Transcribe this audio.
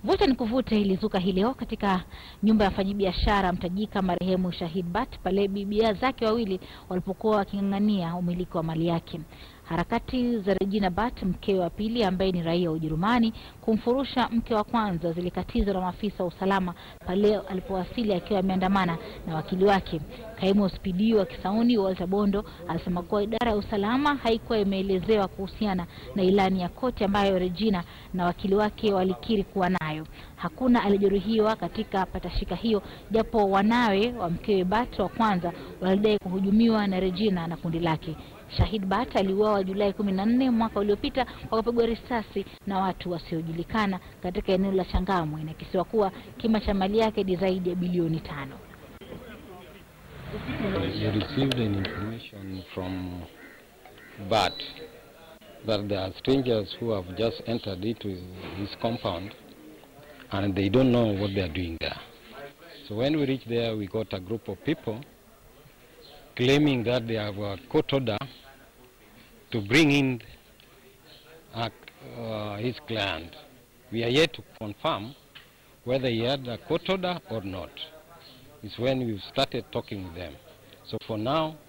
Vuta ni kuvute ilizuka hii leo katika nyumba ya mfanyabiashara mtajika marehemu Shahid Bat pale bibia zake wawili walipokuwa waking'ang'ania umiliki wa mali yake. Harakati za Regina Bat, mkewe wa pili ambaye ni raia wa Ujerumani, kumfurusha mke wa kwanza zilikatizwa na maafisa wa usalama pale alipowasili akiwa ameandamana na wakili wake. Kaimu OCPD wa Kisauni Walter Bondo alisema kuwa idara ya usalama haikuwa imeelezewa kuhusiana na ilani ya koti ambayo Regina na wakili wake walikiri kuwa nayo. Hakuna alijeruhiwa katika patashika hiyo, japo wanawe wa mkewe Bat wa kwanza walidai kuhujumiwa na Regina na kundi lake. Shahid Bat aliuawa Julai kumi na nne mwaka uliopita kwa kupigwa risasi na watu wasiojulikana katika eneo la Changamwe. Inakisiwa kuwa kima cha mali yake ni zaidi ya bilioni tano. You received an information from Bat that there are strangers who have just entered into his compound and they don't know what they are doing there. So when we reached there, we got a group of people claiming that they have a court order to bring in uh, uh, his client. We are yet to confirm whether he had a court order or not. It's when we've started talking with them. So for now,